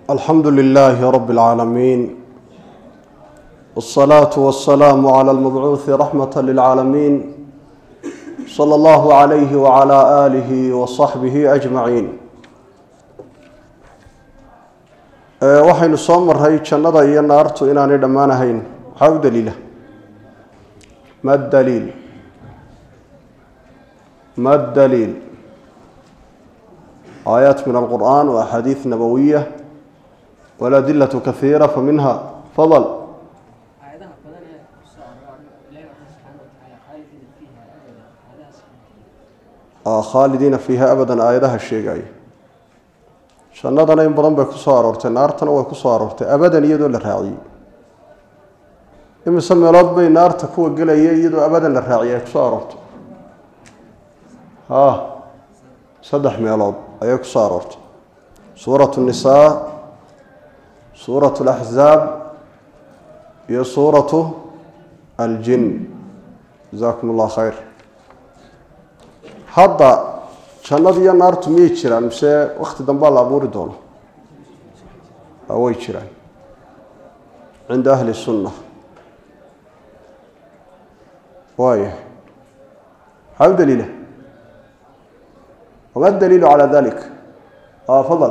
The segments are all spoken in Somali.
alxamdu lilaahi rab اlcaalamiin wاsalaatu wasalaamu cala almabcuuhi raxmata lilcaalamiin sala allahu calayhi wacala aalihi wasaxbihi ajmaciin waxaynu soo maray jannada iyo naartu inaanay dhammaanahayn maxaa u daliila ma daliil ma daliil aayaat min alqur'an wa axaadiid nabowiya waladilatu kahiira faminha fadl aayadaha badan ee ku soo arooray ilaahay subxaana wa tacaala khaalidiina fiiha abada aayadahaas khaalidiina fiiha abadan aayadaha sheegaya jannadana in badan bay ku soo aroortay naartana way ku soo aroortay abadan iyadoo la raaciyey imise meelood bay naarta kuwa gelaya iyadoo abadan la raaciyay ay ku soo aroortay ha saddex meelood ayay ku soo aroortay suuratu nisaa suuratu alaxzaab iyo suuratu aljin jasakum allah khayr hadda jannada iyo naartu miyay jiraan mise wakti dambaa la abuuri doono way jiraan cinda ahli sunna waayahay maxaa u daliila wama daliilu calaa dalik fadal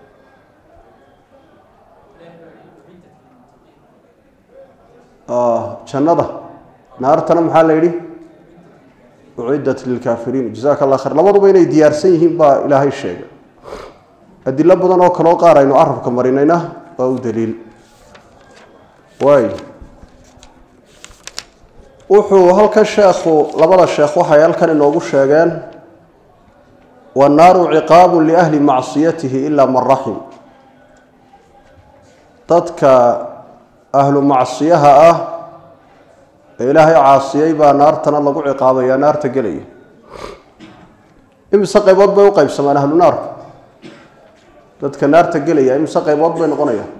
jannada naartana maxaa la yidhi uciddat lilkaafiriin jazaaka allah khayr labaduba inay diyaarsan yihiin baa ilaahay sheegay adilo badan oo kaloo qaar aynu carabka marinayna waa u daliil waay wuxuu halkan sheekhu labada sheekh waxay halkan inoogu sheegeen wannaaru ciqaabu liahli macsiyatihi ilaa man raxim dadka ahlu macsiyaha ah ee ilaahay caasiyey baa naartana lagu ciqaabaya naarta gelaya imise qaybood bay u qaybsamaan ahlu naarku dadka naarta gelaya imise qaybood bay noqonayaan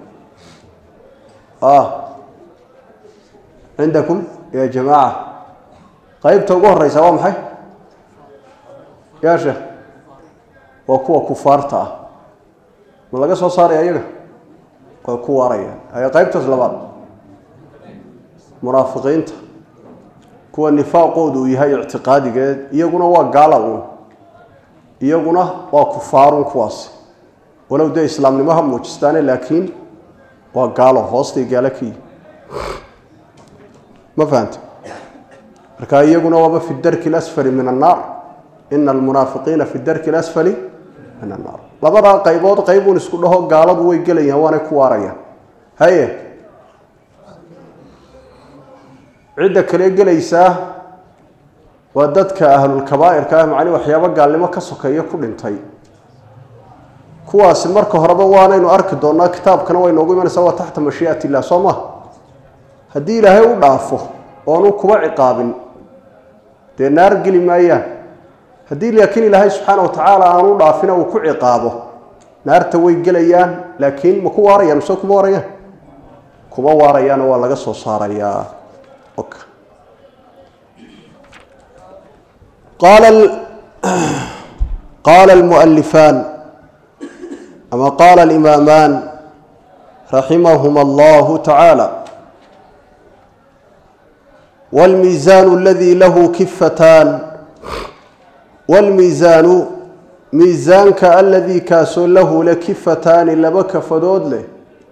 cindakum ya jamaaca qeybta ugu horeysa waa maxay yaa sheekh waa kuwa kufaarta ah ma laga soo saaraya iyaga way ku waarayaan aya qeybtaas labaad munaafiqiinta kuwa nifaaqoodu uu yahay ictiqaadigeed iyaguna waa gaala uun iyaguna waa kufaarun kuwaasi walow dee islaamnimo ha muujistaane laakiin waa gaalo hoostay gaalo ka yihi ma fahanta marka iyaguna waaba fi darki lasfali min annaar ina almunaafiqiina fi darki lasfali min annaar labadaa qaybood qaybuun isku dhaho gaaladu way gelayaan waanay ku waarayaan haye cidda kale gelaysaa waa dadka ahlulkabaa'irka ah macni waxyaabo gaalnimo ka sokeeya ku dhintay kuwaasi marka horeba waanaynu arki doonaa kitaabkana way noogu imanaysaa waa taxta mashii'at illah soo ma haddii ilaahay u dhaafo oonu kuba ciqaabin dee naar geli maayaan haddii laakiin ilaahay subxaana wa tacaala aanu dhaafina uu ku ciqaabo naarta way gelayaan laakiin ma ku waarayaan mise kuma waarayaan kuma waarayaana waa laga soo saarayaa qaala almualifaan ama qaala alimaamaan raximahuma allahu tacaala wاlmiizaanu aladii lahu kifataan wاlmiizaanu miisaanka aladii kaasoo lahu le kifataani laba kafadood leh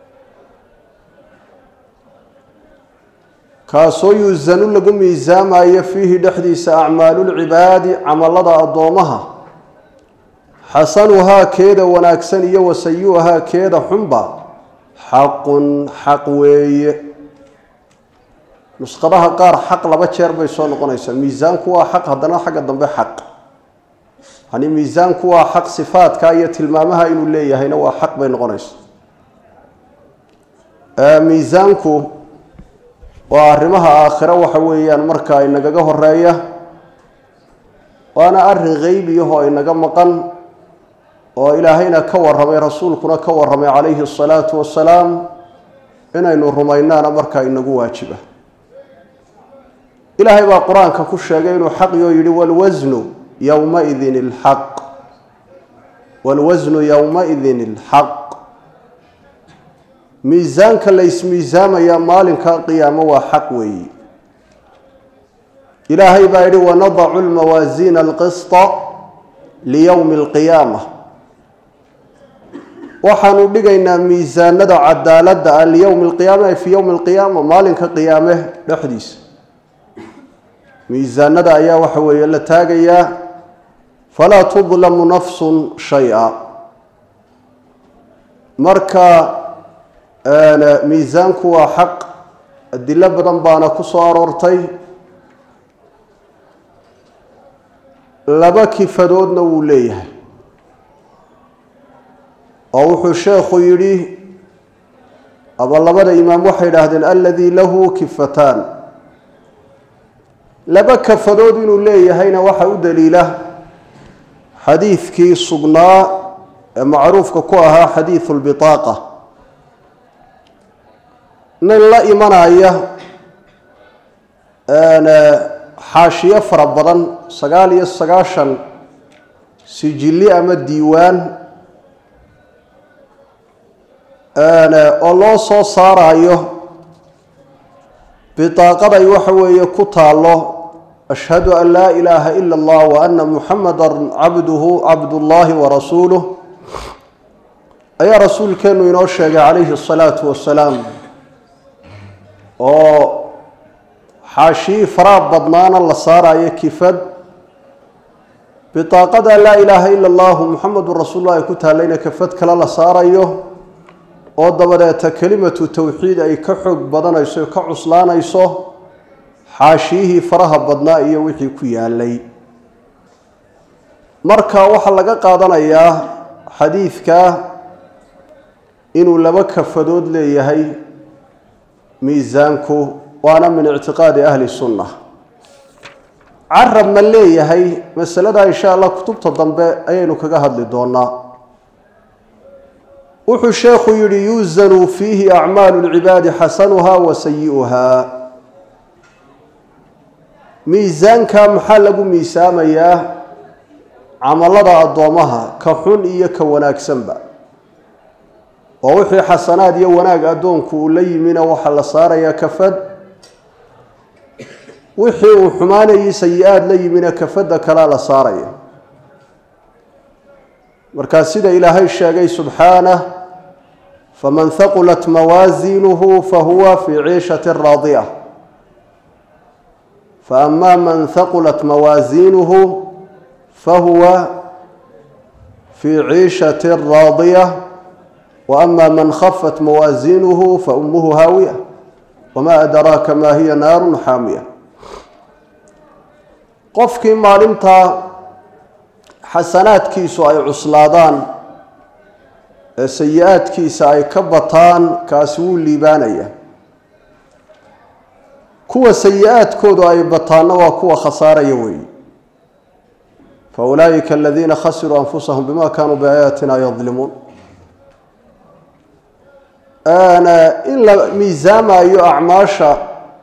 kaasoo yuusanu lagu miisaamayo fiihi dhexdiisa acmaalulcibaadi camalada addoomaha xasanuhaa keeda wanaagsan iyo wasayi-uhaa keeda xunba xaqun xaq weeye nusqadaha qaar xaq laba jeer bay soo noqonaysaa miisaanku waa xaq haddana xagga dambe xaq yani miisaanku waa xaq sifaadka iyo tilmaamaha inuu leeyahayna waa xaq bay noqonaysa miisaanku waa arrimaha aakhiro waxa weeyaan marka inagaga horeeya waana arrin qeybiyahoo inaga maqan oo ilaahayna ka warramay rasuulkuna ka warramay calayhi asalaatu wasalaam inaynu rumaynaana markaa inagu waajiba ilaahay baa qur-aanka ku sheegay inuu xaqiyoo yidhi walwasnu yowmaidin ilxaq wاlwasnu yowmaidin اlxaq miisaanka la ismiisaamayaa maalinka qiyaamo waa xaq weeyi ilaahay baa yidhi wanadacu lmawaasiina alqisطa liyowmi alqiyaama waxaanu dhigaynaa miisaanada cadaaladda ah liyowmi alqiyaama ay fii yowmi alqiyaama maalinka qiyaame dhexdiisa miisaanada ayaa waxa weeye la taagayaa falaa tudlamu nafsun shay-a marka miisaanku waa xaq adilo badan baana ku soo aroortay laba kifadoodna wuu leeyahay oo wuxuu sheekhu yidhi aba labada imaam waxay idhaahdeen aladii lahu kifataan laba kafadood inuu leeyahayna waxaa u daliila xadiidkii sugnaa ee macruufka ku ahaa xadiidu lbitaaqa nin la imanaya xaashiyo fara badan sagaal iyo sagaashan sijilli ama diiwaan oo loo soo saarayo bitaaqaday waxa weeye ku taalo ashhadu an laa ilaaha ila allah wa ana muxamada cabduhu cabdullaahi warasuuluh ayaa rasuulkeenu inoo sheegay calayhi asalaatu wasalaam oo xaashii faraa badnaana la saarayo kifad bitaaqada laa ilaaha ila allahu muxamedun rasuullah ay ku taalayna kafad kale la saarayo oo dabadeeta kelimatu towxiid ay ka xoog badanayso ka cuslaanayso xaashiyihii faraha badnaa iyo wixii ku yaalay marka waxaa laga qaadanayaa xadiidka inuu laba kafadood leeyahay miisaanku waana min ictiqaadi ahli sunna carab ma leeyahay masalada insha allah kutubta dambe ayaynu kaga hadli doonaa wuxuu sheekhu yihi yuusanu fiihi acmaalu lcibaadi xasanuha wa sayi'uhaa miisaanka maxaa lagu miisaamayaa camalada addoomaha ka xun iyo ka wanaagsanba oo wixii xasanaad iyo wanaag addoonku uu la yimina waxaa la saarayaa kafad wixii uu xumaanayay sayi-aad la yimina kafadda kalea la saaraya markaa sida ilaahay sheegay subxaanah faman haqulat mawaasiinuhu fahuwa fii ciishati raadiya faama man haqulat mawaasiinuhu fahuwa fii ciishati raadiya waama man khafat mawaasiinuhu faumuhu haawiya wamaa adraaka maa hiya naarun xaamiya qofkii maalintaa xasanaadkiisu ay cuslaadaan ee sayi-aadkiisa ay ka bataan kaasi wuu liibaanaya kuwa sayi-aadkoodu ay bataanna waa kuwa khasaaraya weeye fa ulaa'ika aladiina khasiruu anfusahum bima kaanuu biaayaatina yadlimuun in la miisaamayo acmaasha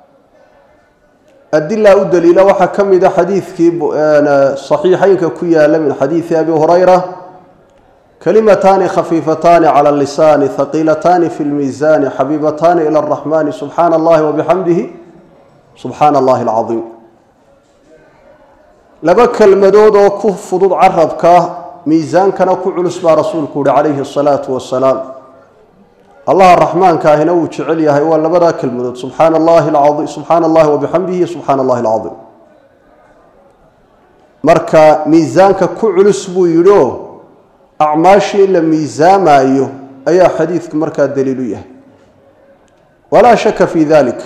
adilaa u daliila waxaa ka mid a xadiidkii saxiixeynka ku yaala min xadiidi abi hurayra kalimataani khafiifataani cala lisaani haqiilataani fi lmiisaani xabiibataani ila araxmani subxaana allahi wabixamdihi subxaana allahi alcadiim laba kelmadood oo ku fudud carabka miisaankana ku culus baa rasuulku yihi calayhi asalaatu wasalaam allaha raxmaanka ahina wuu jecel yahay waa labadaa kelmadood subxaana allahi alcaiim subxaana allahi wabixamdihi subxaana allahi alcadiim marka miisaanka ku culus buu yidhi oo acmaashii in la miisaamayo ayaa xadiidku markaa daliil u yahay walaa shaka fi dalik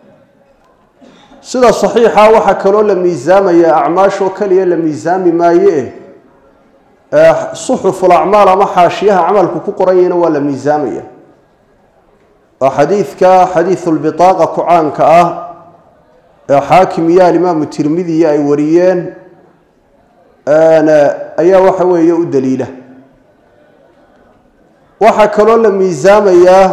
sida saxiixa waxaa kaloo la miisaamaya acmaashoo keliya la miisaami maaye eh suxuful acmaal ama xaashiyaha camalku ku qoran yahina waa la miisaamaya oo xadiidka xadiidu lbitaaqa ku caanka ah ee xaakim iyo alimaamu tirmidiya ay wariyeen ayaa waxa weeye u daliila waxaa kaloo la miisaamayaa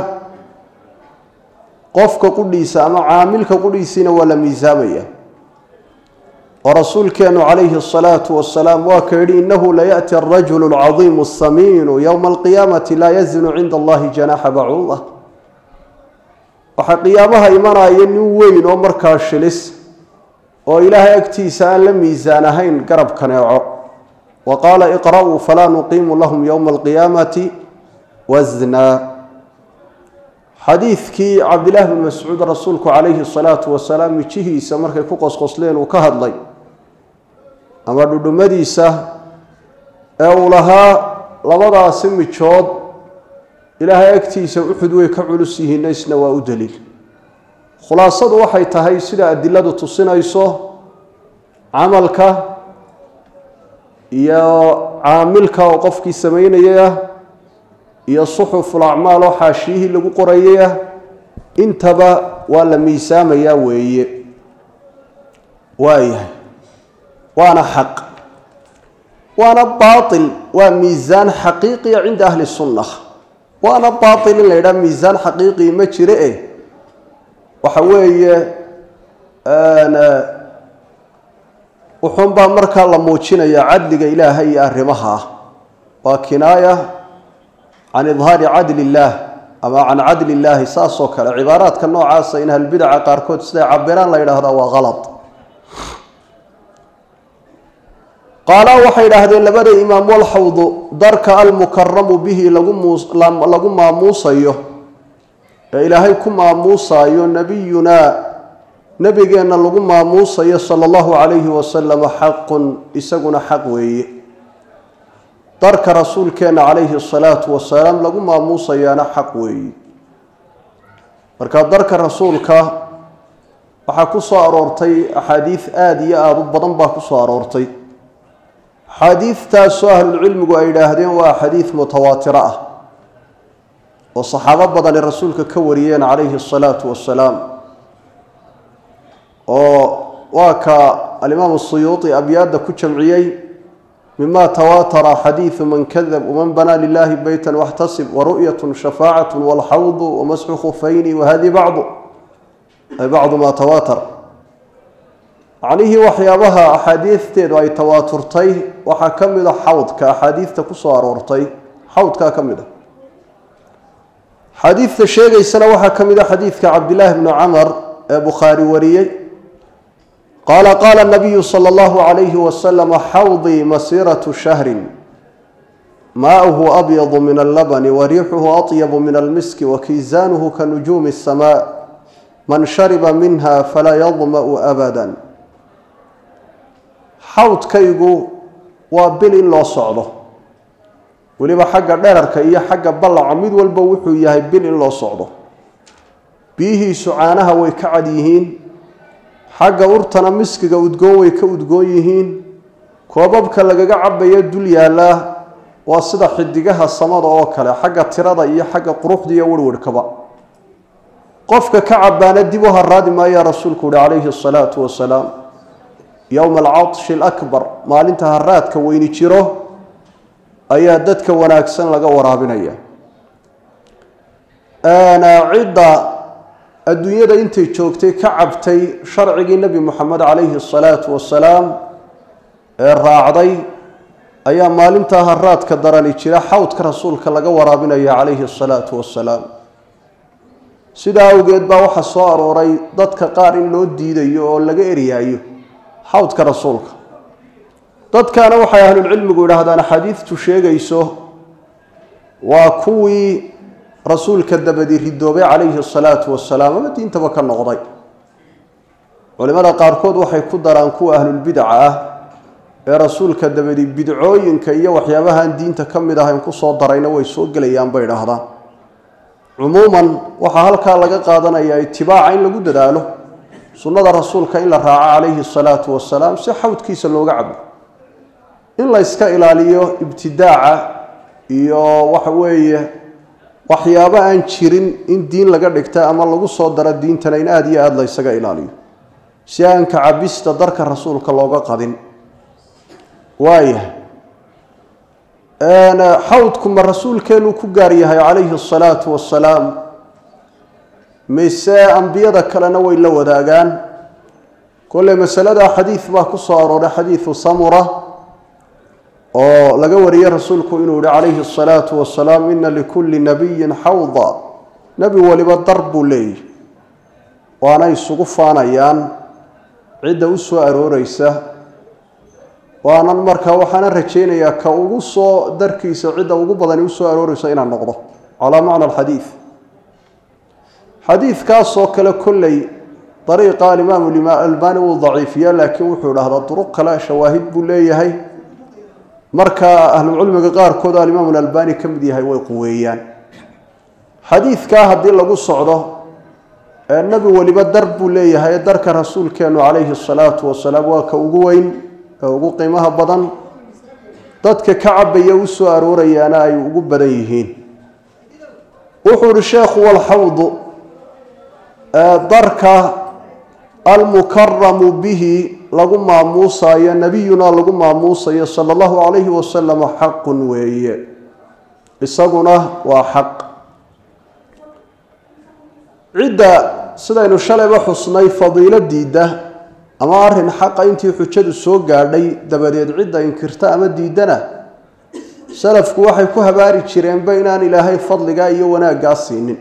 qofka qudhiisa ama caamilka qudhiisiina waa la miisaamaya oo rasuulkeenu calayhi asalaatu wasalaam waa ka yidhi inahu layaأti arajulu alcadiimu asamiinu yowma alqiyaamati laa yazinu cinda allahi janaxa bacuuda waxaa qiyaamaha imanaya nin weyn oo markaa shilis oo ilaahay agtiisa aan la miisaan ahayn garab kaneeco wa qaala iqra'uu falaa nuqiimu lahum yowma alqiyaamati wasnaa xadiidkii cabdillahi bn mascuud rasuulku calayhi salaatu wasalaam mijihiisa markay ku qosqosleen uu ka hadlay ama dhudhumadiisa ee uu lahaa labadaasi mijood ilaahay agtiisa uxud way ka culus yihiin isna waa u daliil khulaasadu waxay tahay sida adiladu tusinayso camalka iyo caamilka oo qofkii samaynayay ah iyo suxuful acmaal oo xaashiyihii lagu qorayay ah intaba waa la miisaamayaa weeye waayahay waana xaq waana baatil waa miisaan xaqiiqiya cinda ahli sunna waana baatil in la yidhaha miisaan xaqiiqii ma jire eh waxa weeye wuxuunbaa markaa la muujinayaa cadliga ilaahay iyo arrimaha ah waa kinaaya can idhaari cadli illaah ama can cadli illaahi saas oo kale cibaaraadka noocaasa in ahlbidaca qaarkood siday cabiraan la yidhaahdaa waa kalad qaalaa waxay idhaahdeen labada imaam walxawdu darka almukaramu bihi lagu maamuusayo ee ilaahay ku maamuusayo nebiyunaa nebigeenna lagu maamuusayo sala allahu calayhi wasalama xaqun isaguna xaq weeye darka rasuulkeenna calayhi asalaatu wasalaam lagu maamuusayaana xaq weeye marka darka rasuulka waxaa ku soo aroortay axaadiid aada iyo aada u badan baa ku soo aroortay axaadiidtaasoo ahlulcilmigu ay yidhaahdeen waa axaadiid mutawaatiro ah oo saxaabo badani rasuulka ka wariyeen calayhi asalaatu wasalaam oo waa ka alimaamu suyuuti abyaadda ku jamciyey mima tawaatara xadiidu man kadab waman banaa lilahi beyta waxtasib waru'yatu shafaacatu walxawdu wamasxu khufayni wahadi bacdu ay bacdu maa tawaatar macnihii waxyaabaha axaadiisteedu ay tawaaturtay waxaa ka mid a xawdka axaadiidta ku soo aroortay xawdkaa ka mid a xaadiidta sheegaysana waxaa ka mid a xadiidka cabdillaahi bnu camar ee bukhaari wariyey qaala qaala nabiyu sala allahu calayhi wasalama xawdii masiiratu shahrin maauhu abyadu min allabani wa riixuhu atyabu min almiski wa kiisaanuhu ka nujuumi asamaa man shariba minha falaa yadma'u abadan xawdkaygu waa bil in loo socdo weliba xagga dherarka iyo xagga ballaca mid walba wuxuu yahay bil in loo socdo biyihiisu caanaha way ka cad yihiin xagga urtana miskiga udgoon way ka udgoon yihiin koobabka lagaga cabayo dul yaallaa waa sida xidigaha samada oo kale xagga tirada iyo xagga quruxda iyo werwarhkaba qofka ka cabaana dib u haraadi maayaa rasuulku uhi calayhi asalaatu wasalaam yowma alcadshi alakbar maalinta haraadka weyni jiro ayaa dadka wanaagsan laga waraabinaya cidda adduunyada intay joogtay ka cabtay sharcigii nebi moxamed calayhi asalaatu wasalaam ee raacday ayaa maalintaa haraadka darani jira xawdka rasuulka laga waraabinaya calayhi asalaatu wasalaam sidaa awgeed baa waxaa soo arooray dadka qaar in loo diidayo oo laga eryaayo xawdka rasuulka dadkaana waxay ahlulcilmigu yidhaahdaan axaadiidtu sheegayso waa kuwii rasuulka dabadi ridoobay calayhi asalaatu wasalaam ama diintaba ka noqday culimada qaarkood waxay ku daraan kuwa ahlulbidaca ah ee rasuulka dabadi bidcooyinka iyo waxyaabahaan diinta ka mid ahayn kusoo darayna way soo gelayaan bay idhaahdaan cumuuman waxaa halkaa laga qaadanayaa itibaaca in lagu dadaalo sunnada rasuulka in la raaco calayhi asalaatu wasalaam si xawdkiisa looga cabo in la yska ilaaliyo ibtidaaca iyo waxa weeye waxyaabo aan jirin in diin laga dhigta ama lagu soo daro diintana in aada iyo aada la ysaga ilaaliyo si aan kacabista darka rasuulka looga qadin waayahay xawdku ma rasuulkeenuu ku gaar yahay calayhi asalaatu wasalaam mise ambiyada kalena way la wadaagaan kolley masalada xadiid baa ku soo arooray xadiidu samura oo laga wariyey rasuulku inuu yihi calayhi asalaatu wasalaam ina likulli nabiyin xawda nebi waliba dar buu leeyahy waana isugu faanayaan cidda u soo arooreysa waanan markaa waxaana rajaynayaa ka ugu soo darkiisa cidda ugu badani usoo arooreysa inaan noqdo calaa macna alxadiid xadiidkaasoo kale kolley dariiqa alimaamu albani wuu daciifiya laakiin wuxuu dhahdaa duruq kale shawaahid buu leeyahay marka ahlucilmiga qaarkood alimaamu albani ka mid yahay way quweeyaan xadiidkaa haddii lagu socdo ee nebi weliba dar buu leeyahay darka rasuulkeenu calayhi asalaatu wasalaam waa ka ugu weyn ee ugu qiimaha badan dadka ka cabaya u soo aroorayaana ay ugu badan yihiin wuxuu ihi sheekhu walxawdu darka almukaramu bihi lagu maamuusayo nebiyuna lagu maamuusayo sala allahu calayhi wasalam xaqun weeye isaguna waa xaq cidda sidaynu shalayba xusnay fadiilo diidda ama arrin xaqa intii xujadu soo gaadhay dabadeed cidda inkirta ama diiddana salafku waxay ku habaari jireenba inaan ilaahay fadligaa iyo wanaaggaa siinin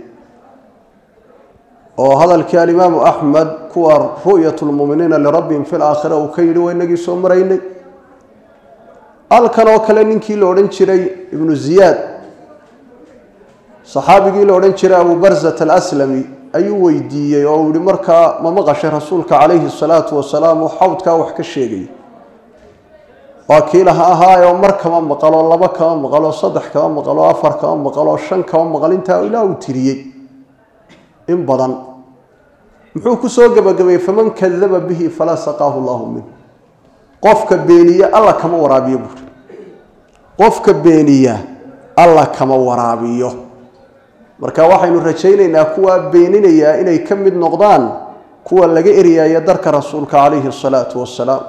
oo hadalkii alimaamu axmed kuwa ru'yat lmuminiina lirabbihim fi laakhira uu ka yidhi waa inagii soo maraynay halkan oo kale ninkii la odhan jiray ibnu ziyaad saxaabigii la odhan jiray abu barzat alaslami ayuu weydiiyey oo uu yihi markaa ma maqashay rasuulka calayhi salaatu wasalaam oo xawdkaa wax ka sheegay waa kii laha ahaayoo mar kama maqaloo laba kama maqaloo saddex kama maqaloo afar kama maqaloo shan kama maqal intaa ilaa uu tiriyey in badan muxuu kusoo gebagabeeyey faman kadaba bihi falaa saqaahu llahu minh qofka beeniya alla kama waraabiyo buuri qofka beeniya alla kama waraabiyo marka waxaynu rajaynaynaa kuwaa beeninayaa inay ka mid noqdaan kuwa laga eryaaya darka rasuulka calayhi asalaatu wasalaam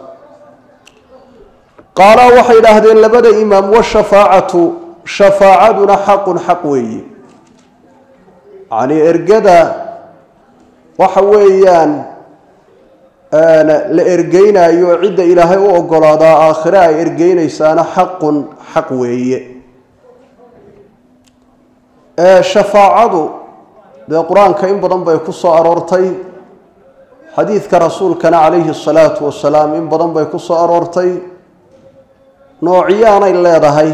qaalaa waxay idhaahdeen labada imaam washafaacatu shafaacaduna xaqun xaq weeye yacnii ergada waxa weeyaan la ergeynaayo oo cidda ilaahay u ogolaadaa aakhire ay ergeynaysaana xaqun xaq weeye shafaacadu dee qur-aanka in badan bay ku soo aroortay xadiidka rasuulkana calayhi asalaatu wasalaam in badan bay ku soo aroortay noocyaanay leedahay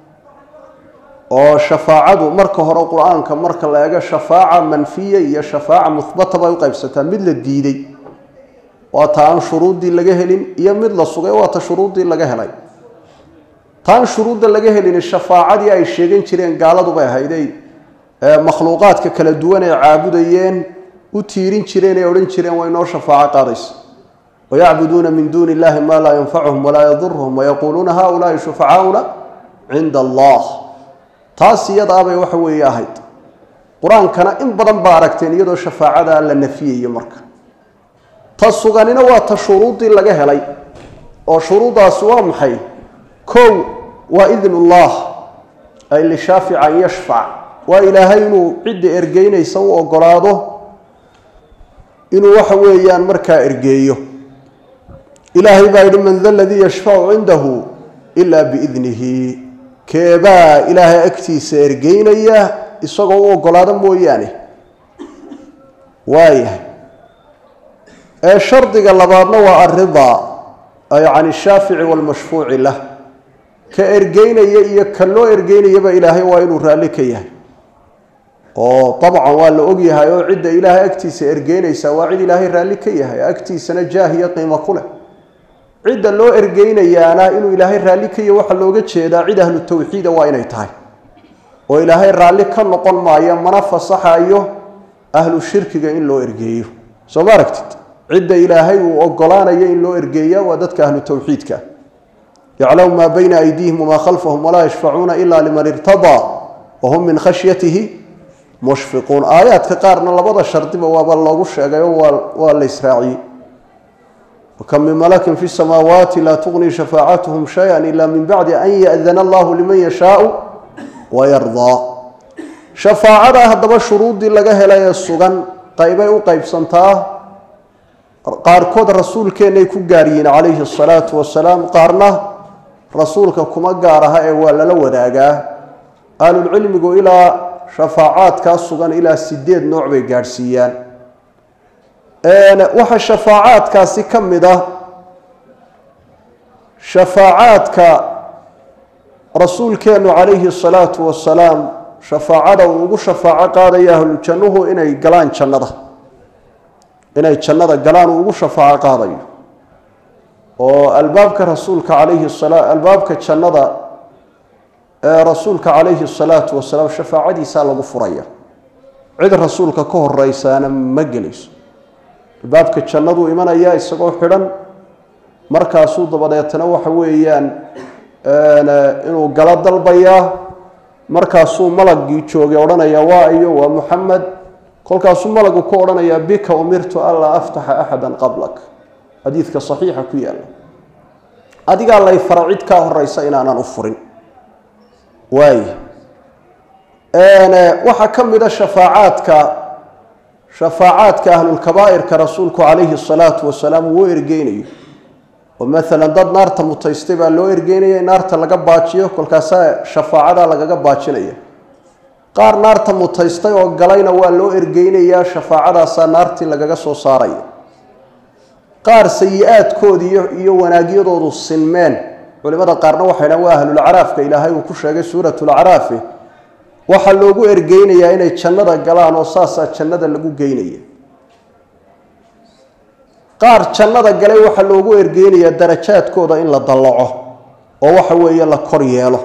oo shafaacadu marka hore qur-aanka marka la eego shafaaca manfiya iyo shafaaca muhbata bay u qaybsataa mid la diiday waa ta aan shuruuddii laga helin iyo mid la sugay waa ta shuruuddii laga helay taan shuruudda laga helin shafaacadii ay sheegan jireen gaaladu bay ahayday makhluuqaadka kala duwan ay caabudayeen u tiirin jireen ay odhan jireen waa inoo shafaaco qaadaysa wayacbuduuna min duuni illahi maa laa yanfacuhum walaa yaduruhum wayaquuluuna haulaai shufacaauna cinda allah taas iyadaabay waxa weeye ahayd qur-aankana in badan baa aragteen iyadoo shafaacadaa la nafiyayo marka ta suganina waa ta shuruuddii laga helay oo shuruuddaasi waa maxay kow waa idnullah ay lishaafica an yashfac waa ilaahay inuu cidda ergeynaysa u ogolaado inuu waxa weeyaan markaa ergeeyo ilaahay baa yidhi man da ladii yashfacu cindahu ilaa biidnihi keebaa ilaahay agtiisa ergeynaya isagoo u ogolaado mooyaane waayahay ee shardiga labaadna waa alridaa ay can ishaafici waalmashfuuci lah ka ergeynaya iyo ka loo ergeynayaba ilaahay waa inuu raalli ka yahay oo dabcan waa la ogyahay oo cidda ilaahay agtiisa ergeynaysa waa cid ilaahay raalli ka yahay agtiisana jaah iyo qiimo ku leh cidda loo ergeynayaana inuu ilaahay raalli ka yahy waxaa looga jeedaa cid ahlu tawxiida waa inay tahay oo ilaahay raalli ka noqon maayo mana fasaxayo ahlu shirkiga in loo ergeeyo soo ma aragtid cidda ilaahay uu ogolaanayo in loo ergeeya waa dadka ahlu tawxiidka yaclamu maa bayna aydiihim wamaa khalfahum walaa yashfacuuna ila liman irtadaa wahum min khashyatihi mushfiquun aayaadka qaarna labada shardiba waaba loogu sheegay oo waa waa la israaciyey wakam min malakin fi samaawaati laa tugni shafaacatuhum shaya ila min bacdi an ya'dana allahu liman yashaau wayardaa shafaacada haddaba shuruuddii laga helay ee sugan qaybay u qaybsantaa qaarkood rasuulkeennay ku gaar yihiin calayhi asalaatu wasalaam qaarna rasuulka kuma gaar aha ee waa lala wadaagaa ahlulcilmigu ilaa shafaacaadkaa sugan ilaa sideed nooc bay gaadhsiiyaan waxaa shafaacaadkaasi ka mid ah shafaacaadka rasuulkeenu calayhi salaatu wasalaam shafaacada uu ugu shafaaco qaadaya ahlujannuhu inay galaan jannada inay jannada galaan uu ugu shafaaco qaadayo oo albaabka rasuulka calayhi sala albaabka jannada ee rasuulka calayhi salaatu wasalaam shafaacadiisaa lagu furaya cid rasuulka ka horeysaana ma gelayso albaabka jannaduu imanaya isagoo xidhan markaasuu dabadeetana waxa weeyaan inuu galo dalbayaa markaasuu malagii joogay odhanaya waa iyo waa muxamed kolkaasuu malagu ku odhanayaa bika umirtu anlaa aftaxa axada qablak xadiidka saxiixa ku yaala adigaa lay fara cid kaa horeysa inaanan u furin waay waxaa ka mid a shafaacaadka shafaacaadka ahlulkabaa'irka rasuulku calayhi salaatu wasalaam uu ergeynayo oo maalan dad naarta mutaystay baa loo ergeynaya in naarta laga baajiyo kolkaasaa shafaacadaa lagaga baajinaya qaar naarta mutaystay oo galayna waa loo ergeynayaa shafaacadaasaa naartii lagaga soo saaraya qaar sayi-aadkoodi iyo wanaagyadoodu sinmeen culimada qaarna waxay dhahan waa ahlulacraafka ilaahay uu ku sheegay suuratulacraafi waxaa loogu ergeynayaa inay jannada galaan oo saasaa jannada lagu geynaya qaar jannada galay waxaa loogu ergeynayaa darajaadkooda in la dallaco oo waxa weeye la kor yeelo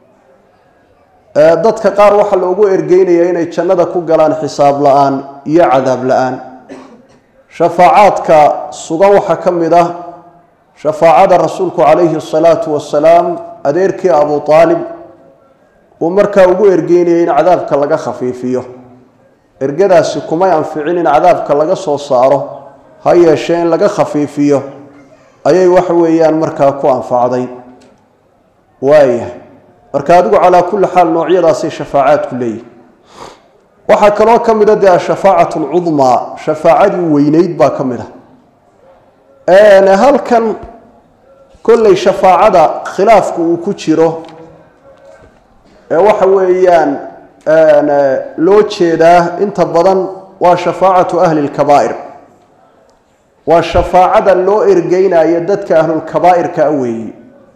dadka qaar waxaa loogu ergeynayaa inay jannada ku galaan xisaab la-aan iyo cadaab la-aan shafaacaadka sugan waxaa ka mid ah shafaacada rasuulku calayhi asalaatu wasalaam adeerkii abu aalib uu markaa ugu ergeynayay in cadaabka laga khafiifiyo ergadaasi kumay anficin in cadaabka laga soo saaro ha yeeshee in laga khafiifiyo ayay waxa weeyaan markaa ku anfacday waaya marka adigu calaa kulli xaal noocyadaasay shafaacaadku leeyihi waxaa kaloo ka mid a dee ashafaacat alcudmaa shafaacadii weyneyd baa ka mid a halkan kolley shafaacada khilaafku uu ku jiro ee waxa weeyaan loo jeedaa inta badan waa shafaacatu ahli lkabaa'ir waa shafaacada loo ergeynayo dadka ahlulkabaa'irka a weeyi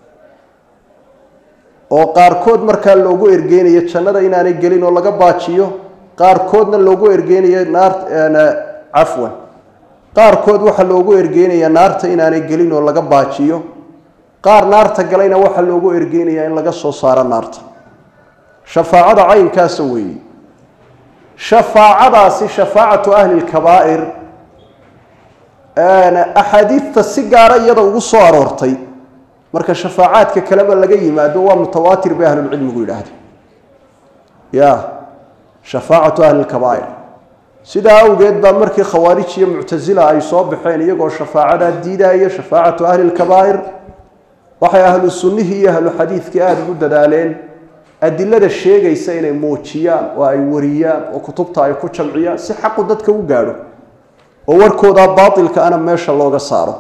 oo qaarkood markaa loogu ergeynayo jannada inaanay gelin oo laga baajiyo qaarkoodna loogu ergeynayo naar cafwan qaarkood waxaa loogu ergeynaya naarta inaanay gelin oo laga baajiyo qaar naarta galayna waxaa loogu ergeynaya in laga soo saaro naarta shafaacada caynkaasa weeye shafaacadaasi shafaacatu ahli lkabaa'ir axaadiidta si gaara iyada ugu soo aroortay marka shafaacaadka kaleba laga yimaado waa mutawaatir bay ahlulcilmigu yidhaahda ya shafaacatu ahli lkabaa'ir sidaa awgeed baa markii khawaarij iyo muctasila ay soo baxeen iyagoo shafaacadaa diidaya shafaacatu ahli lkabaa'ir waxay ahlu sunnihii iyo ahlu xadiidkii aada ugu dadaaleen adilada sheegaysa inay muujiyaan oo ay wariyaan oo kutubta ay ku jamciyaan si xaqu dadka u gaadho oo warkooda baatilka ana meesha looga saaro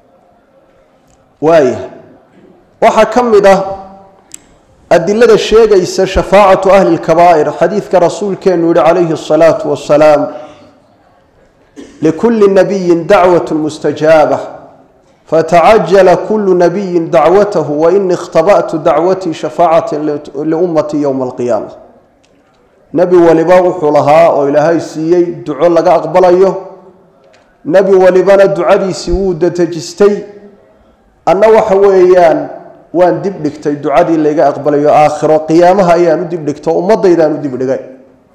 waaya waxaa ka mid ah adilada sheegaysa shafaacatu ahli lkabaa'ir xadiidka rasuulkeenu yihi calayhi asalaatu wasalaam likulli nabiyin dacwat mustajaaba fatacajala kulu nabiyin dacwatahu waini ikhtaba'tu dacwatii shafaacatan liummatii yowma alqiyaama nebi waliba wuxuu lahaa oo ilaahay siiyey duco laga aqbalayo nebi walibana ducadiisii wuu dadejistay anna waxa weeyaan waan dib dhigtay ducadii layga aqbalayo aakhiro qiyaamaha ayaan u dib dhigto ummaddaydaan u dib dhigay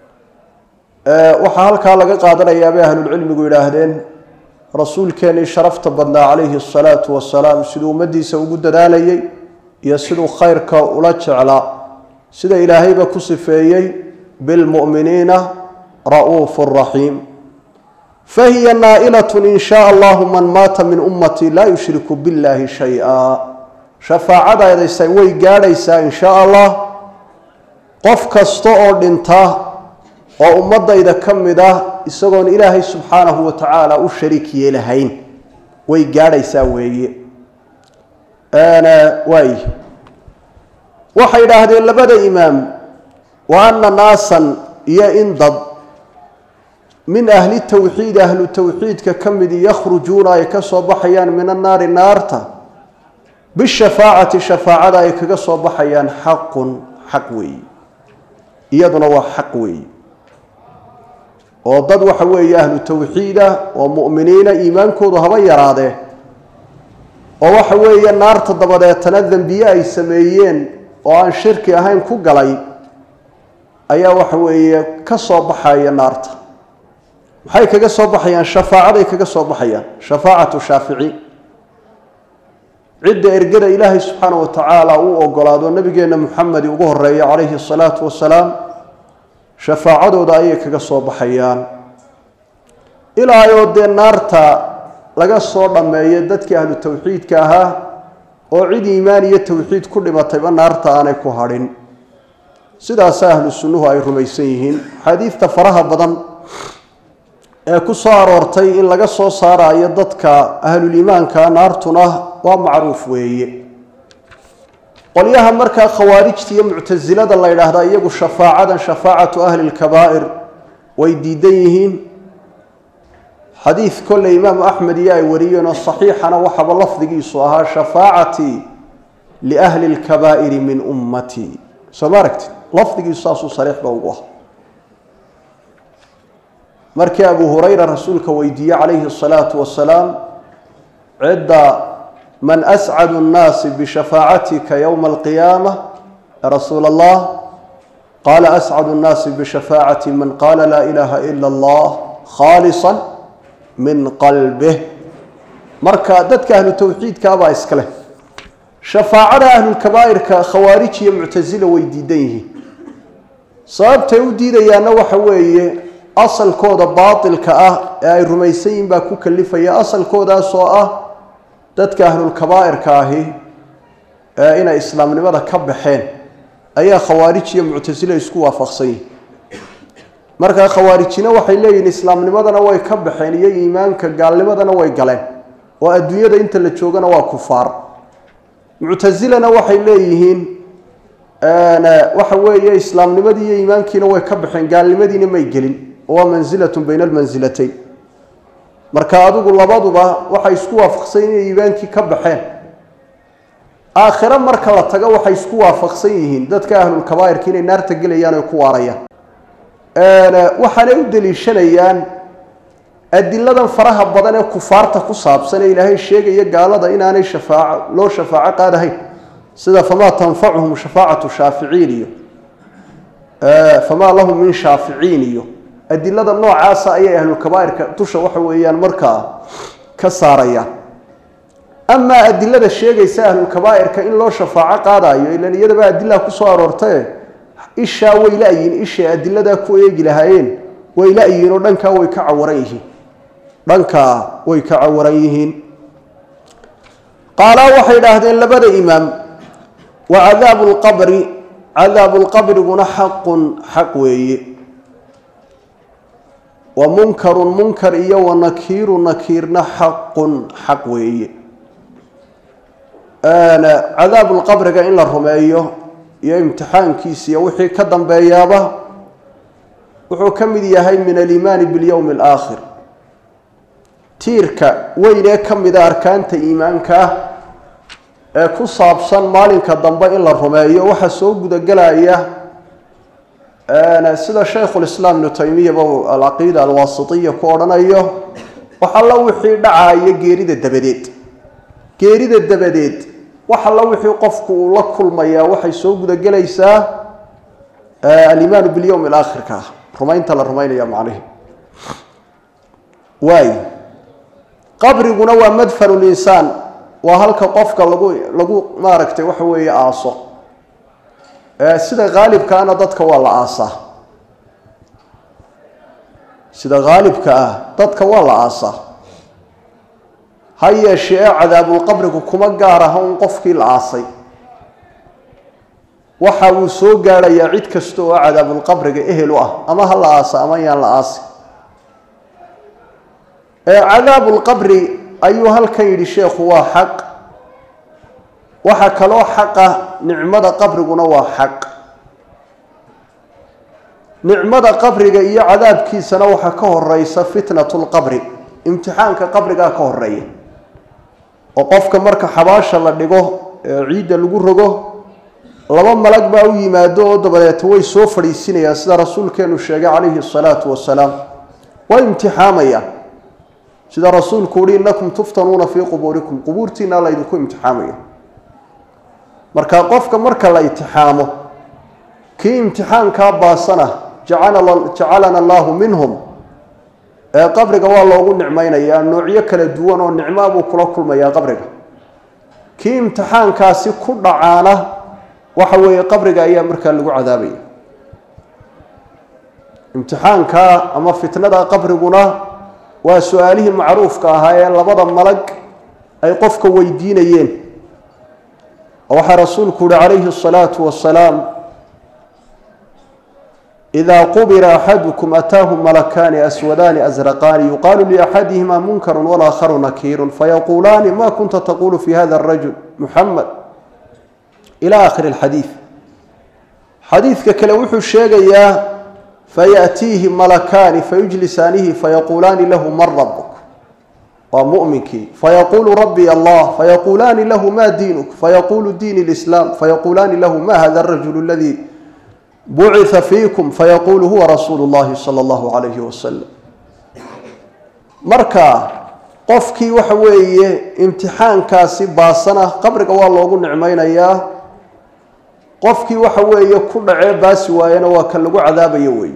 waxaa halkaa laga qaadanayaa bay ahlulcilmigu yidhaahdeen rasuulkeenii sharafta badnaa calayhi asalaatu wasalaam siduu ummaddiisa ugu dadaalayay iyo siduu khayrka ula jeclaa sida ilaahayba ku sifeeyey bilmu'miniina ra'uufu raxiim fahiya naa'ilat in shaa allahu man maata min ummatii laa yushriku billahi shay-a shafaacadaydasa way gaadhaysaa in shaa allah qof kasta oo dhinta oo ummadayda ka mid ah isagoon ilaahay subxaanahu wa tacaala u shariik yeelahayn way gaadhaysaa weeye waay waxay idhaahdeen labada imaam wa ana naasan iyo in dad min ahli tawxiidi ahlu tawxiidka ka midi yakhrujuuna ay ka soo baxayaan min annaari naarta bishafaacati shafaacada ay kaga soo baxayaan xaqun xaq weeye iyaduna waa xaq weeye oo dad waxa weeye ahlu tawxiida oo mu'miniina iimaankoodu haba yaraadee oo waxa weeye naarta dabadeetana dembiye ay sameeyeen oo aan shirki ahayn ku galay ayaa waxa weeye ka soo baxaya naarta maxay kaga soo baxayaan shafaacaday kaga soo baxayaan shafaacatu shaafici cidda ergada ilaahay subxaana wa tacaala uu ogolaado nabigeenna muxamedi ugu horeeya calayhi asalaatu wasalaam shafaacadooda ayay kaga soo baxayaan ilaa oo dee naarta laga soo dhammeeyo dadkii ahlu tawxiidka ahaa oo cid iimaan iyo tawxiid ku dhimatayba naarta aanay ku hadhin sidaasa ahlu sunnuhu ay rumaysan yihiin xadiidta faraha badan ee ku soo aroortay in laga soo saarayo dadka ahluliimaanka naartuna waa macruuf weeye qolyaha markaa khawaarijta iyo muctasilada la yidhaahdaa iyagu shafaacadan shafaacatu ahli lkabaa'ir way diidan yihiin xadiid kolle imaamu axmed iyo ay wariyeen oo saxiixana waxaba lafdigiisu ahaa shafaacatii liahli lkabaa'iri min ummatii soo ma aragtid lafdigiisu saasuu sariixba ugu ah markii abu hurayra rasuulka weydiiyey calayhi asalaatu wasalaam cidda man ascadu nnaasi bishafaacatika yowma alqiyaama ya rasuula allah qaala ascadu nnaasi bishafaacati man qaala laa ilaaha ila allah khaalisa min qalbih marka dadka ahlu tawxiidkaabaa iska leh shafaacada ahlulkabaa'irka khawaarij iyo muctasila way diidan yihiin sababtay u diidayaanna waxa weeye asalkooda baatilka ah ee ay rumaysan yihin baa ku kalifaya asalkoodaas oo ah dadka ahlulkabaa'irka ahi ee inay islaamnimada ka baxeen ayaa khawaarij iyo muctasila isku waafaqsan yihin markaa khawaarijina waxay leeyihiin islaamnimadana way ka baxeen iyo iimaanka gaalnimadana way galeen oo adduunyada inta la joogana waa kufaar muctasilana waxay leeyihiin waxa weeye islaamnimadii iyo iimaankiina way ka baxeen gaalnimadiina may gelin oo waa mansilatun bayna almansilatayn marka adigu labaduba waxay isku waafaqsan inay iimaankii ka baxeen aakhiro marka la tago waxay isku waafaqsan yihiin dadka ahlulkabaa'irka inay naarta gelayaan oy ku waarayaan waxaanay u deliishanayaan adiladan faraha badan ee kufaarta ku saabsan ee ilaahay sheegaya gaalada inaanay shafaaco loo shafaaco qaadahayn sida famaa tanfacuhum shafaacatu shaaficiin iyo famaa lahum min shaaficiin iyo adilada noocaasa ayay ahlulkabaa'irka dusha waxa weeyaan markaa ka saarayaan amaa adilada sheegaysa ahlulkabaa'irka in loo shafaaco qaadayo ilan iyadaba adilaa kusoo aroortae ishaa way la-yiin ishay adiladaa ku eegi lahaayeen way la-yiin oo dhankaa way ka cawaran yihiin dhankaa way ka cawaran yihiin qaalaa waxay idhaahdeen labada imaam wa cadaabu lqabri cadaabu lqabriguna xaqun xaq weeye wa munkarun munkar iyo wa nakiiru nakiirna xaqun xaq weeye cadaabulqabriga in la rumeeyo iyo imtixaankiisa iyo wixii ka dambeeyaaba wuxuu ka mid yahay min aliimaani bilyowmi alaakhir tiirka weyn ee ka mida arkaanta iimaanka ah ee ku saabsan maalinka dambe in la rumeeyo waxaa soo gudagelaya sida shaykhulislaam ibnu taymiyaba alcaqiida alwaasitiya ku odhanayo wax alla wixii dhacaaya geerida dabadeed geerida dabadeed wax alla wixii qofku uu la kulmayaa waxay soo gudagelaysaa alimaanu bilyowmi alaakhirka ah rumaynta la rumaynaya macnihi waay qabriguna waa madfanu linsaan waa halka qofka lagu lagu maaragtay waxa weeye aaso sida haalibkaana dadka waa la aasaa sida haalibka ah dadka waa la aasaa ha yeeshee ee cadaabulqabrigu kuma gaar aha un qofkii la aasay waxa uu soo gaadhayaa cid kasta oo cadaabulqabriga ehel u ah ama ha la aasa ama yaan la aasi cadaabulqabri ayuu halkan yidhi sheekhu waa xaq waxaa kaloo xaqa nicmada qabriguna waa xaq nicmada qabriga iyo cadaabkiisana waxaa ka horeysa fitnatu lqabri imtixaanka qabrigaa ka horeeya oo qofka marka xabaasha la dhigo ee ciidda lagu rogo laba malag baa u yimaado oo dabadeeta way soo fadhiisinayaan sida rasuulkeenu sheegay calayhi asalaatu wasalaam waa imtixaamayaan sida rasuulku uhi innakum tuftanuuna fii qubuurikum qubuurtiina laydinku imtixaamaya marka qofka marka la imtixaamo kii imtixaankaa baasana jacalana allahu minhum ee qabriga waa loogu nicmaynayaa noocyo kala duwan oo nicmaa buu kula kulmayaa qabriga kii imtixaankaasi ku dhacaana waxa weeye qabriga ayaa markaa lagu cadaabaya imtixaanka ama fitnada qabriguna waa su-aalihii macruufka ahaa ee labada malag ay qofka weydiinayeen oo waxaa rasuulku uhi calayhi الsalaatu wasalaam إida qubira axadukum ataahu malakaani aswadaani asraqaani yuqaalu liaxadihima munkaru walaakharu nakiiru fayaquulaani ma kunta taqulu fi hada الrajul muxamed ila akhiri اlxadiid xadiidka kale wuxuu sheegayaa fayaأtiihi malakaani fayujlisaanihi fayaquulaani lahu man rabuk waa muminkii fayaqulu rabbi allah fayaquulaani lahu ma diinuk fayaqulu diin اlislaam fayaquulaani lahu ma hada الrajul اladii bucia fiikum fayaqulu huwa rasuulu llahi sala allahu calayhi wasalam marka qofkii waxa weeye imtixaankaasi baasana qabriga waa loogu nicmaynayaa qofkii waxa weeye ku dhacee baasi waayena waa kan lagu cadaabayo wey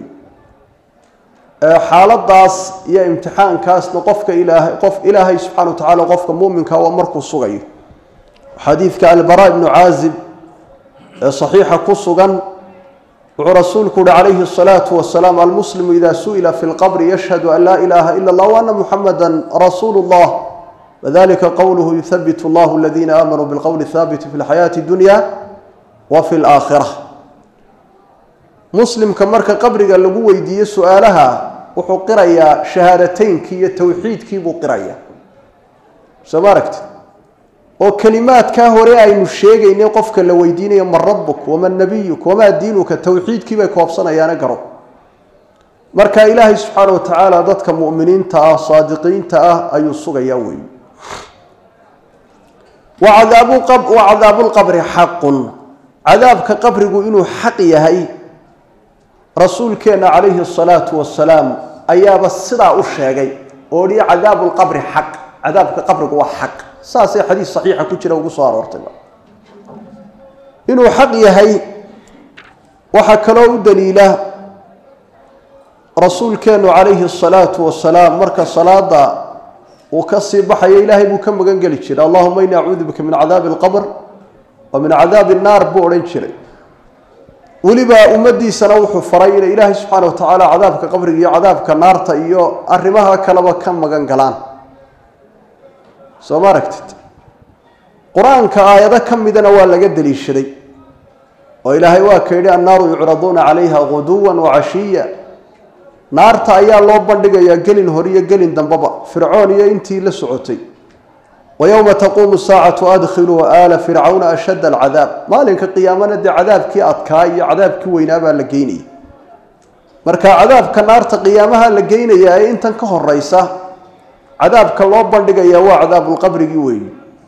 xaaladaas iyo imtixaankaasna qofka ilaahay qof ilaahay subxana wa tacaala qofka muuminka waa markuu sugayo xadiidka albara ibnu caazib ee saxiixa ku sugan wuxuu rasuulku uhi calayhi الsalaatu wasalaam almuslimu ida su'ila fi lqabri yashhadu an laa ilaha ila اllah waana muxamada rasuulu اllah wadalika qowluhu yuhabit اllahu aladiina aamanuu bilqowli haabiti fi lxayaati dunya wa fi laakhira muslimka marka qabriga lagu weydiiyo su-aalaha wuxuu qirayaa shahaadateynkii iyo towxiidkii buu qiraya soo ma aragti oo kelimaadkaa hore aynu sheegaynay qofka la weydiinayo man rabuk waman nabiyuk wamaa diinuka towxiidkii bay koobsanayaana garo marka ilaahay subxaana wa tacaala dadka muminiinta ah saadiqiinta ah ayuu sugayaa weey wa cadaabu lqabri xaqun cadaabka qabrigu inuu xaq yahay rasuulkeenna calayhi asalaatu wasalaam ayaaba sidaa u sheegay oo dhi cadaabu lqabri xaq cadaabka qabrigu waa xaq saasay xadiis saxiixa ku jira ugu soo aroortayba inuu xaq yahay waxaa kaloo u daliila rasuulkeennu calayhi asalaatu wasalaam marka salaada uu ka sii baxayo ilaahay buu ka magan geli jiray allahuma ini acuudu bika min cadaabi alqabr wa min cadaabi annaar buu odhan jiray weliba ummadiisana wuxuu faray inay ilaahay subxaana wa tacaala cadaabka qabriga iyo cadaabka naarta iyo arrimaha kaleba ka magan galaan soo ma aragtid qur-aanka aayado ka midana waa laga deliishaday oo ilaahay waa ka yidhi annaaru yucraduuna calayha guduwan wacashiya naarta ayaa loo bandhigayaa gelin hore iyo gelin dambeba fircoon iyo intii la socotay wa yowma taquumu saacatu adkhiluu aala fircawna ashadda alcadaab maalinka qiyaamana dee cadaabkii adkaa iyo cadaabkii weynaabaa la geynaya marka cadaabka naarta qiyaamaha la geynayaa ee intan ka horeysa cadaabka loo bandhigayaa waa cadaabulqabrigii weeyi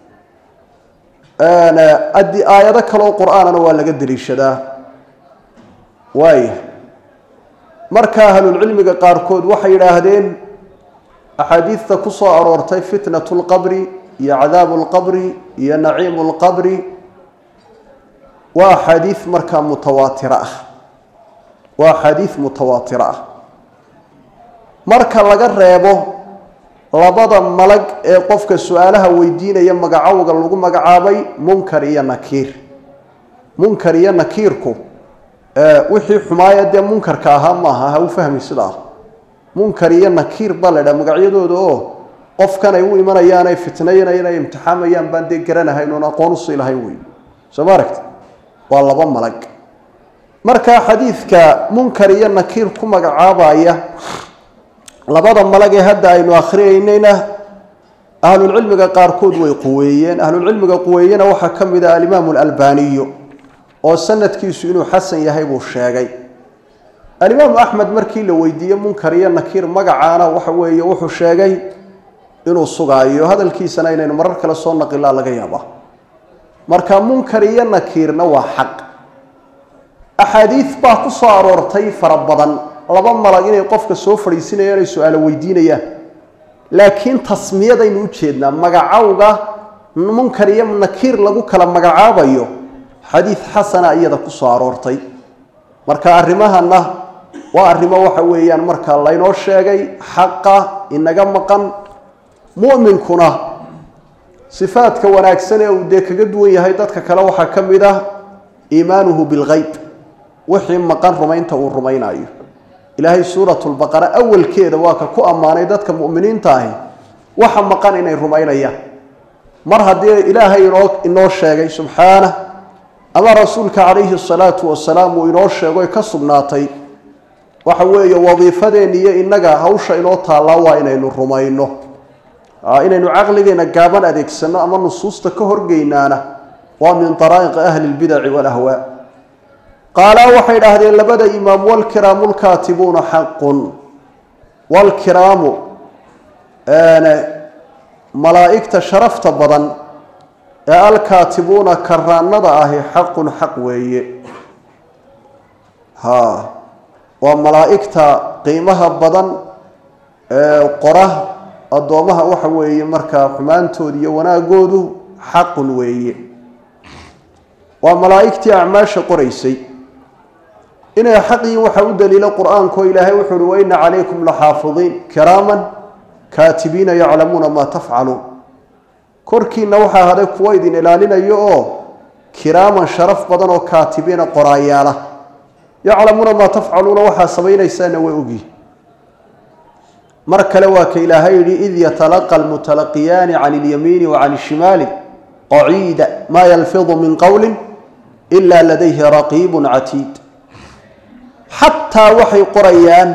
adi aayado kaleoo qur-aanana waa laga deliishadaa waaya marka ahlulcilmiga qaarkood waxay yidhaahdeen axaadiidta ku soo aroortay fitnatu lqabri iyo cadaabu lqabri iyo naciimu lqabri waa axaadiid markaa mutawaatira ah waa axaadiid mutawaatira ah marka laga reebo labada malag ee qofka su-aalaha weydiinaya magacowga lagu magacaabay munkar iyo nakiir munkar iyo nakiirku wixii xumaaya dee munkarka ahaa maaha ha u fahmi sidaa munkar iyo nakiir baa la dhaha magacyadooda oo qofkan ay u imanayaan ay fitnaynayaan ay imtixaamayaan baan dee garanahayn oon aqoon usii lahayn wey soo ma aragti waa laba malag marka xadiidka munkar iyo nakiir ku magacaabaya labada malag ee hadda aynu akhriyaynayna ahlulcilmiga qaarkood way quweeyeen ahlulcilmiga quweeyena waxaa ka mid ah alimaamu alalbaniyo oo sanadkiisu inuu xasan yahay buu sheegay alimaamu axmed markii la weydiiyey munkar iyo nakiir magacaana waxa weeye wuxuu sheegay inuu sugaayo hadalkiisana inaynu marar kale soo naqilaa laga yaaba marka munkar iyo nakiirna waa xaq axaadiid baa ku soo aroortay fara badan laba malag inay qofka soo fadhiisinayaan ay su-aalo weydiinayaan laakiin tasmiyadaynu u jeednaa magacowga munkar iyo nakiir lagu kala magacaabayo xadiid xasana iyada ku soo aroortay marka arrimahana waa arrimo waxa weeyaan marka laynoo sheegay xaqa inaga maqan mu'minkuna sifaadka wanaagsan ee uu dee kaga duwan yahay dadka kale waxaa ka mid ah iimaanuhu bilgeyb wixii maqan rumaynta uu rumaynayo ilaahay suuratulbaqara awalkeeda waa ka ku ammaanay dadka mu'miniinta ahi waxa maqan inay rumaynayaan mar haddii ilaahay inoo inoo sheegay subxaanah ama rasuulka calayhi salaatu wasalaam uu inoo sheegoy ka sugnaatay waxa weeye wadiifadeen iyo innaga hawsha inoo taallaa waa inaynu rumayno inaynu caqligeena gaaban adeegsano ama nusuusta ka horgeynaana waa min daraa'iqi ahli lbidaci walahwaa qaalaa waxay idhaahdeen labada imaam walkiraamu lkaatibuuna xaqun walkiraamu malaa'igta sharafta badan ee alkaatibuuna karaanada ahi xaqun xaq weeye ha waa malaa'igta qiimaha badan ee qora addoomaha waxa weeye markaa xumaantooda iyo wanaagoodu xaqun weeye waa malaa'igtii acmaasha qoraysay inay xaq yihiin waxaa u daliila qur-aanko ilaahay wuxuu uhi waina calaykum laxaafidiin kiraaman kaatibiina yaclamuuna maa tafcaluun korkiina waxaa haday kuwo idin ilaalinayo oo kiraaman sharaf badan oo kaatibiina qoraayaala yaclamuuna maa tafcaluuna waxaa samaynaysaana way ogyihin mar kale waa ka ilaahay yidhi id yatalaqa almutalaqiyaani can ilyamiini wa can ishimaali qaciida maa yalfidu min qowlin ila ladayhi raqiibun catiid xataa waxay qorayaan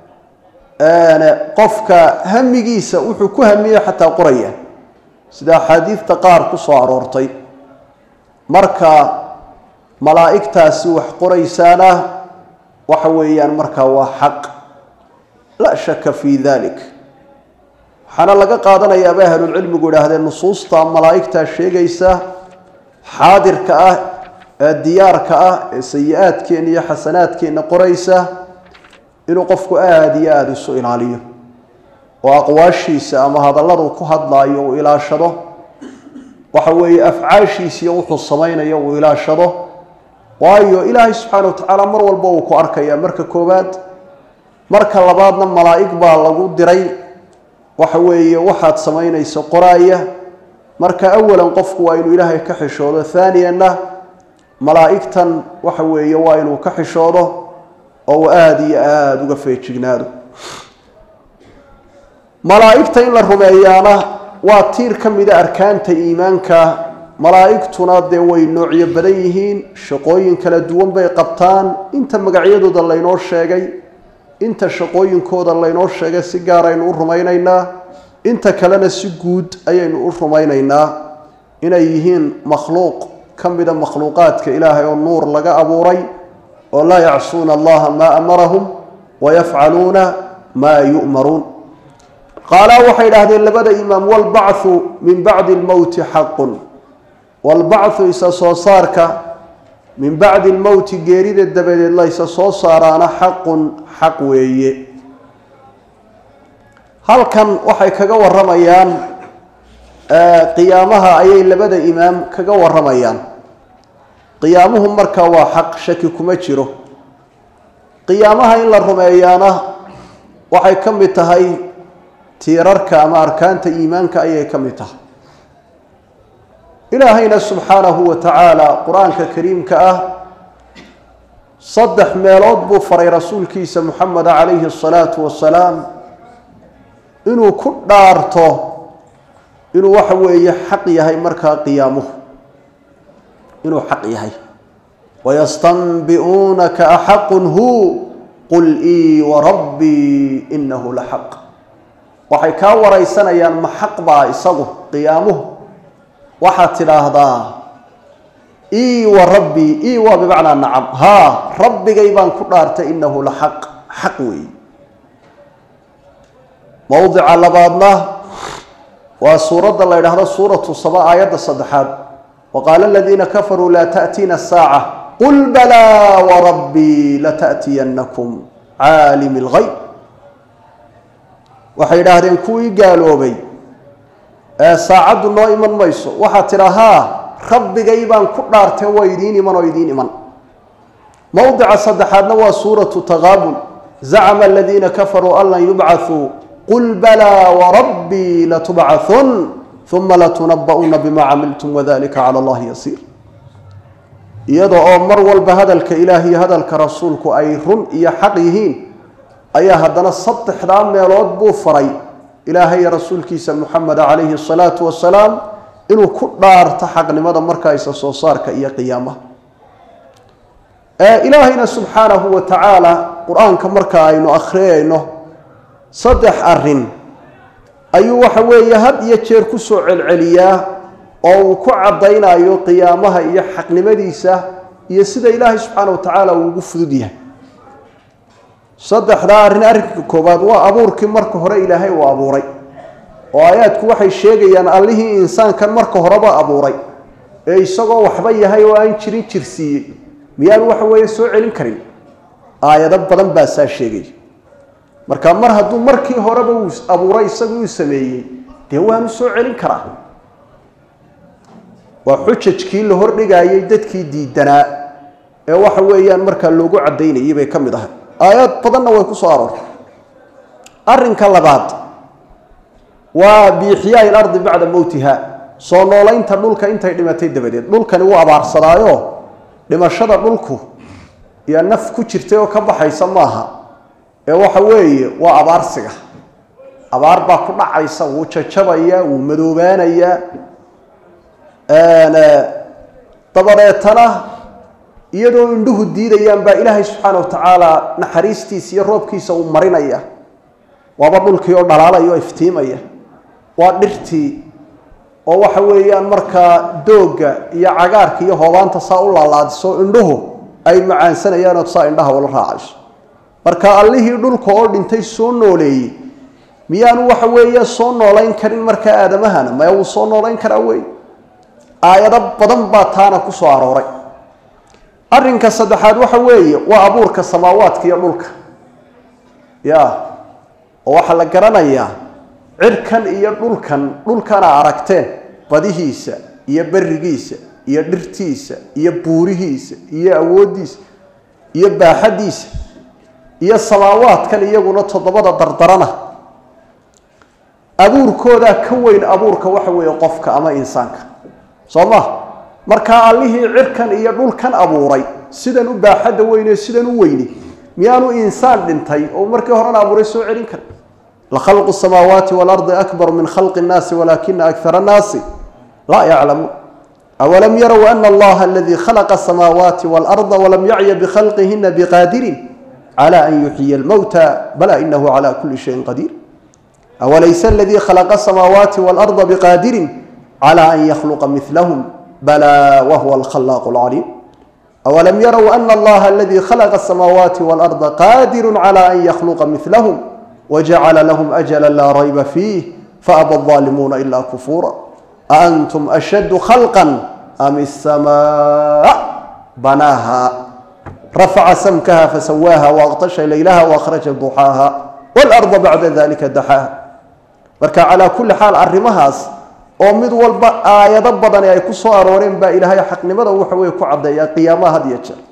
qofka hamigiisa wuxuu ku hamiye xataa qorayaan sida axaadiidta qaar ku soo aroortay marka malaa'igtaasi wax qoraysaana waxa weeyaan markaa waa xaq laa shaka fii dalik waxaana laga qaadanayaa bay ahlulcilmigu idhaahdeen nusuusta malaa'igtaa sheegaysa xaadirka ah ee diyaarka ah ee sayi-aadkeenna iyo xasanaadkeenna qoraysa inuu qofku aada iyo aada isu ilaaliyo oo aqwaashiisa ama hadalladu ku hadlaayo uu ilaashado waxa weeye afcaashiisiiyo wuxuu samaynayo uu ilaashado waayo ilaahay subxaana wa tacaala mar walba uu ku arkaya marka koowaad marka labaadna malaa'ig baa lagu diray waxa weeye waxaad samaynayso qoraaya marka awalan qofku waa inuu ilaahay ka xishoodo haaniyanna malaa'igtan waxa weeye waa inuu ka xishoodo oo uu aada iyo aada uga feejignaado malaa'igta in la rumeeyaana waa tiir ka mida arkaanta iimaanka malaa'igtuna dee way noocyo badan yihiin shaqooyin kala duwan bay qabtaan inta magacyadooda laynoo sheegay inta shaqooyinkooda laynoo sheegay si gaar aynu u rumaynaynaa inta kalena si guud ayaynu u rumaynaynaa inay yihiin makhluuq ka mida makhluuqaadka ilaahay oo nuur laga abuuray oo laa yacsuuna allaha maa amarahum wayafcaluuna maa yu'maruun qaalaa waxay idhaahdeen labada imaam walbacthu min bacdi lmowti xaqun walbacthu isa soo saarka min bacdi lmowti geerida dabadeed la isa soo saaraana xaqun xaq weeye halkan waxay kaga waramayaan qiyaamaha ayay labada imaam kaga waramayaan qiyaamuhu marka waa xaq shaki kuma jiro qiyaamaha in la rumeeyaana waxay ka mid tahay tiirarka ama arkaanta iimaanka ayay ka mid tahay ilaahayna subxaanahu wa tacaala qur-aanka kariimka ah saddex meelood buu faray rasuulkiisa moxameda calayhi asalaatu wasalaam inuu ku dhaarto inuu waxa weeye xaq yahay markaa qiyaamuhu inuu xaq yahay wayastanbi'uunaka axaqun hu qul ii warabbii inahu la xaq waxay kaa waraysanayaan ma xaq baa isagu qiyaamuhu waxaad tidhaahdaa ii wa rabbii ii waa bimacnaa nacam haa rabbigay baan ku dhaartay inahu la xaq xaq weeye mowdica labaadna waa suuradda la ydhaahdo suuratu saba aayadda saddexaad waqaala aladiina kafaruu laa taأtiina الsaaca qul balaa warabbii latأtiyanakum caalimi اlgayb waxay idhaahdeen kuwii gaaloobay ee saacaddu noo iman mayso waxaad tidhahaa rabbigay baan ku dhaartay waa idiin iman oo idiin iman mowdica saddexaadna waa suuratu taqaabun zacma aladiina kafaruu an lan yubcaثuu qul balaa warabbii latubcahun uma latunaba'una bima camiltum wadalika cala allahi yasiir iyada oo mar walba hadalka ilaah iyo hadalka rasuulku ay run iyo xaq yihiin ayaa haddana saddexdaa meelood buu faray ilaahay iyo rasuulkiisa muxameda calayhi asalaatu wasalaam inuu ku dhaarto xaqnimada markaaysa soo saarka iyo qiyaamaha ilaahayna subxaanahu wa tacaala qur-aanka marka aynu akhriyayno saddex arin ayuu waxa weeye had iyo jeer ku soo celceliyaa oo uu ku caddaynayo qiyaamaha iyo xaqnimadiisa iyo sida ilaahay subxaana wa tacaala uu ugu fudud yahay saddexdaa arrin arrinka koowaad waa abuurkii marka hore ilaahay uu abuuray oo aayaadku waxay sheegayaan allihii insaankan marka horeba abuuray ee isagoo waxba yahay oo aan jirin jirsiiyey miyaanu waxa weeye soo celin karin aayado badan baa saa sheegaya marka mar hadduu markii horeba uu abuuray isagu uu sameeyey dee waanu soo celin karaa waa xujajkii la hordhigaayay dadkii diidanaa ee waxa weeyaan markaa loogu caddaynayay bay ka mid ahay aayaad badanna way ku soo aroortay arrinka labaad waa biixyaai lardi bacda mowtiha soo noolaynta dhulka intay dhimatay dabadeed dhulkani wuu abaarsadaayo dhimashada dhulku iyo naf ku jirtay oo ka baxaysa maaha ee waxa weeye waa abaarsiga abaar baa ku dhacaysa wuu jajabaya wuu madoobaanayaa dabadeetana iyadoo indhuhu diidayaan baa ilaahay subxaana wa tacaala naxariistiisa iyo roobkiisa uu marinaya waaba dhulkii oo dhalaalaya oo iftiimaya waa dhirtii oo waxa weeyaan markaa doogga iyo cagaarka iyo hoobaanta saa u laalaadiso indhuhu ay macaansanayaan oo saa indhaha ula raacayso marka allihii dhulka oo dhintay soo nooleeyey miyaanu waxa weeye soo noolayn karin markaa aadamahana maya wuu soo noolayn karaa wey aayado badan baa taana ku soo arooray arrinka saddexaad waxa weeye waa abuurka samaawaadka iyo dhulka ya oo waxaa la garanayaa cirkan iyo dhulkan dhulkana aragteen badihiisa iyo berigiisa iyo dhirtiisa iyo buurihiisa iyo awooddiisa iyo baaxaddiisa iyo samaawaadkan iyaguna toddobada dardarana abuurkoodaa ka weyn abuurka waxa weeye qofka ama insaanka soo ma markaa allihii cirkan iyo dhulkan abuuray sidan u baaxadda weyne sidan u weyni miyaanu insaan dhintay oo markii horena abuuray soo celin kara lakhalqu samaawaati waalardi akbar min khalqi nnaasi walaakina akara annaasi laa yaclamuun awalam yarow ana allaha aladii khalaqa asamaawaati waalarda walam yacya bikhalqihina biqaadirin cala an yuxyiya almowta bala inahu cala kuli shayin qadiir awalaysa aladii khalaqa asamaawaati waalarda biqaadirin cala an yakhluqa milahm bala wahuwa alkhalaaq alcaliim awalam yarow ana allaha aladii khalaqa asamaawaati waalarda qaadiru cala an yakhluqa milahm wjacala lahm ajala laa rayba fiih faaba alظaalimuuna ila kufuura aantum ashaddu khalqa am isamaa banaaha rafaca samkaha fasawaaha waaqtasha laylaha waakhraja duxaaha waalarda bacda dalika daxaaha marka calaa kulli xaal arrimahaas oo mid walba aayado badani ay ku soo arooreen baa ilaahay xaqnimada waxa weye ku caddeeyaa qiyaamaha had iyo jeer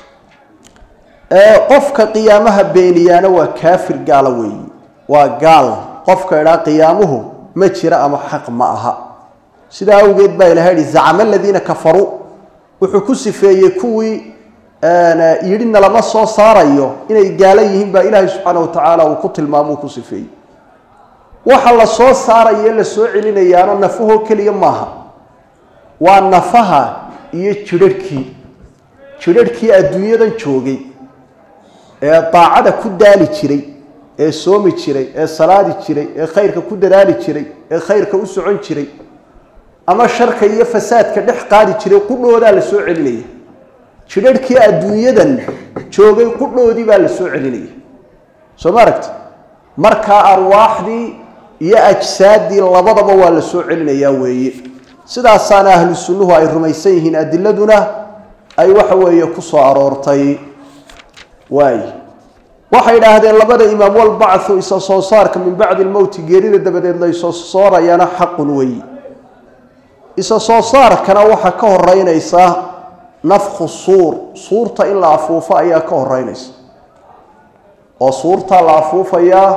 qofka qiyaamaha beeniyaana waa kaafir gaala weeyi waa gaal qofka idhaa qiyaamuhu ma jira ama xaq ma aha sidaa awgeed baa ilahay yihi zacama aladiina kafaruu wuxuu ku sifeeyey kuwii yidhi nalama soo saarayo inay gaala yihiin baa ilaahay subxaana watacaala uu ku tilmaamo uu ku sifeeyey waxa la soo saarayo la soo celinayaano nafahoo keliya maaha waa nafaha iyo jidharhkii jidharhkii adduunyadan joogay ee daacada ku daali jiray ee soomi jiray ee salaadi jiray ee khayrka ku dadaali jiray ee khayrka u socon jiray ama sharka iyo fasaadka dhex qaadi jiray qudhoodaa la soo celinaya jidharhkii adduunyadan joogay qudhoodii baa la soo celinaya soo ma aragti markaa arwaaxdii iyo ajsaaddii labadaba waa la soo celinayaa weeye sidaasaana ahlu sunnuhu ay rumaysan yihiin adiladuna ay waxa weeye ku soo aroortay waay waxay idhaahdeen labada imaam walbacthu isa soo saarka min bacdi lmowti geerida dabadeed la isoo soorayaana xaqun weyi isa soo saarkana waxaa ka horeynaysa nafku suur suurta in la afuufo ayaa ka horeynaysa oo suurta la afuufayaa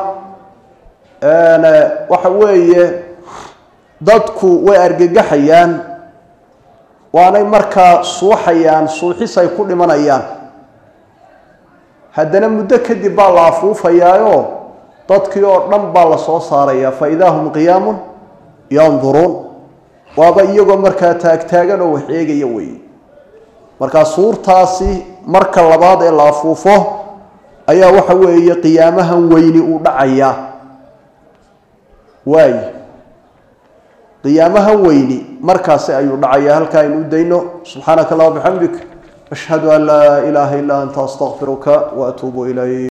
waxa weeye dadku way argagaxayaan waanay markaa suuxayaan suuxis ay ku dhimanayaan haddana muddo kadib baa la afuufayaayo dadkii oo dhan baa la soo saarayaa fa idaa hum qiyaamun yanduruun waaba iyagoo markaa taagtaagan oo wax eegaya weeye markaa suurtaasi marka labaad ee la afuufo ayaa waxa weeye qiyaamahan weyni uu dhacayaa waay qiyaamahan weyni markaasi ayuu dhacayaa halkaa aynu u dayno subxaanaka allah bixamdik ashhadu an laa ilaaha illaa anta astaqfiruka waatuubu ilayk